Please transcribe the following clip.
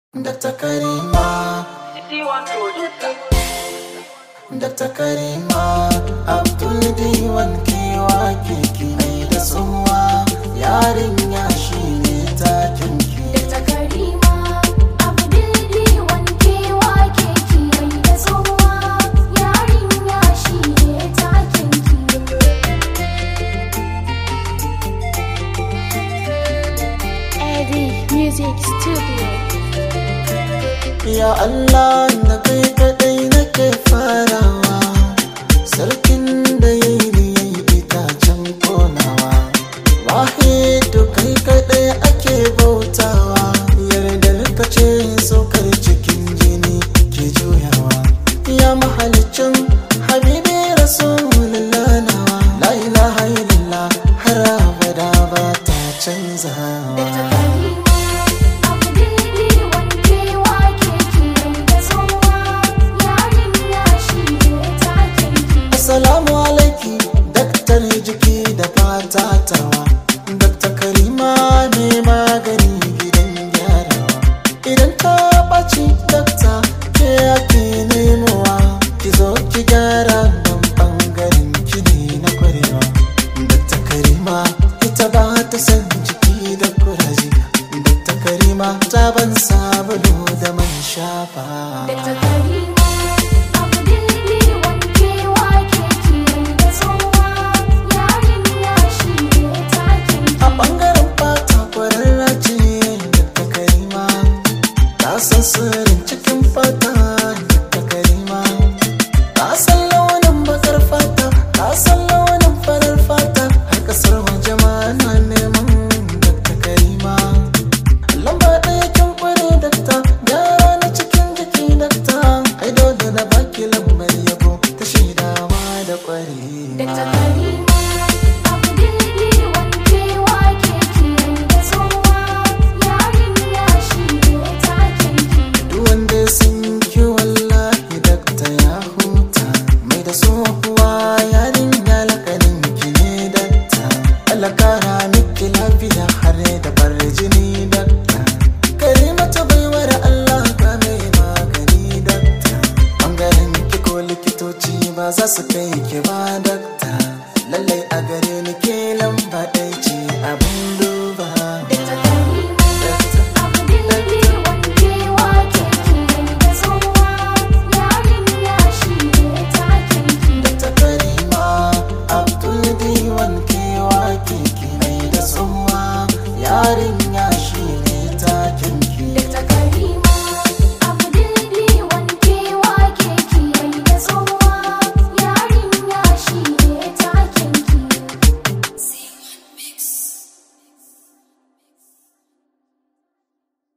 Dr. Karima Dr. Karima Abdul Diwan kewa keke mai da tsuwa yarinya shi ne takin ki Dr. Karima Abdul Diwan kewa keke mai da tsohuwa yarinya shi ne takin Eddie Music Studio. Ya Allah da kai kadai nake farawa Sarkin da ya yi ni ya yi itacen konawa Wahidu kai kadai ake bautawa Yarda ka ce saukar cikin jini ke juyawa Ya mahalicin habibi rasulullah nawa La ilaha illallah har abada ba ta canzawa Dr. Karima Abdul Diwan kewa keke mai da tsohuwa yarinya shi ne takin Assalamu alaiki daktar jiki da fata tawa Dakta Karima ne magani gidan gyarawa Idan ta ɓaci dakta ke ake nemowa Ki zo ki gyara don ɓangaren kini na kwarewa Dakta Karima ita ba ta san jiki da kuraje Dakta Karima ta ban sabulu da man shafa Dr. Karima Abdul Diwan kewa keke mai da tsohuwa yarinya shi ne takin a ɓangaren fata kwararra ce da karima ta san sirrin cikin fata da karima ta san launin bakar fata ta san launin farar fata har kasar waje ma na neman da karima lamba ɗaya kin kware dakta gyara na cikin jiki dakta ai dole na baki lambar yabo ta shaidawa da Dr. kwarewa Karima Abdul Diwan kewa keke mai da tsohuwa yarinya shi ne takin Duk wanda sun ki wallahi dakta ya huta mai da tsohuwa yarinya lakanin ki ne dakta Allah kara miki lafiya har da bar jini dakta Karima ta baiwar Allah ka mai magani dakta Bangaren ki ko likitoci ba za su kai ki ba dakta Lallai a gare ni ke lamba ɗaya ce abin duba Dr. Karima Abdul Diwan kewa keke mai da tsohuwa yarinya shi ne takin ta karima abdul diwan kewa keke mai da tsuwa yarinya shi ne takin ki Dr.